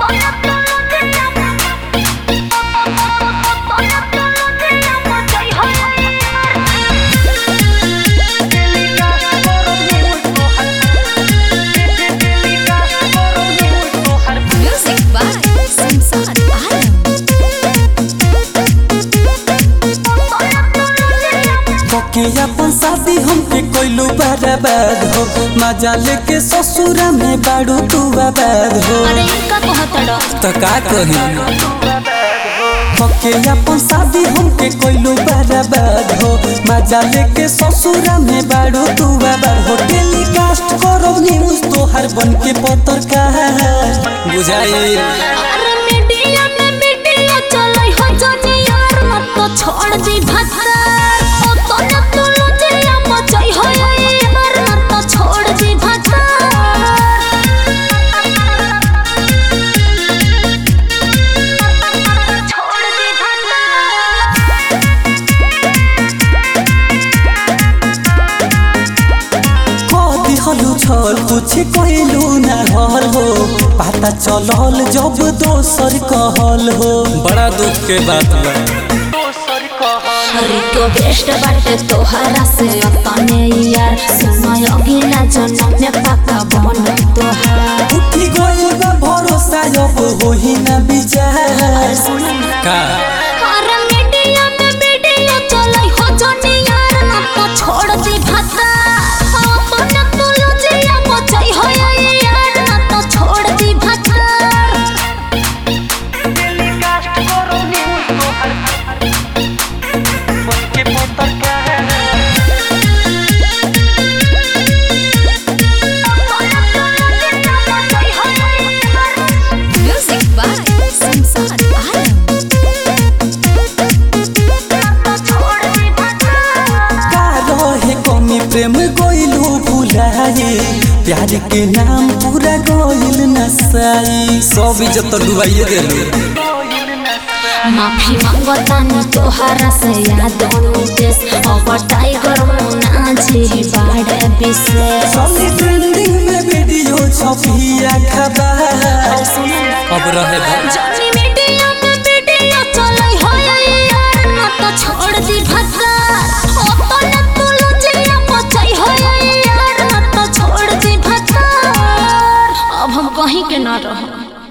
Music by Samsat Alam. के अपन शादी हमके कोइलू बर्बाद हो मजा लेके ससुरा में बाड़ू तू आबाद हो अरे इनका कहतड़ा तो का कही के अपन शादी हमके कोइलू बर्बाद हो मजा लेके ससुरा में बाड़ू तू आबाद हो टेलीकास्ट करो न्यूज तोहर बन के पत्रकार बुझाई अरे मीडिया में मीडिया चलै हो जानी यार मत तो छोड़ दी भत्ता ओ तो न तो लजिया मचै हो यार मत तो छोड़ दी भत्ता छोड़ दी कदी हलु छल कुछ कहलू ना हल हो पता चलल जब दोसर कहल हो बड़ा दुख के बात बा अरे तो बेस्ट बाटे तोहरा से अपने यार समय अगिला जन्म में पक्का बन तोहार उठी गइल बा भरोसा अब होही ना विचार का अरे मीडिया में मीडिया चलै हो जानी यार ना तो छोड़ दी भत्ता अपन तो लजिया मचै हो यार ना तो छोड़ दी भत्ता Music by Samsat Alam. का रहे कमी प्रेम गइलू भुलाए प्यार के नाम पूरा गइल नसाई सब इज्जत डुबाइए देलू माफी मांगतानी तोहरा से याद अनुदेश अब टाइगर मुना जी बाड़े विशेष सबसे ट्रेंडिंग में वीडियो छपिया खबर अब रहे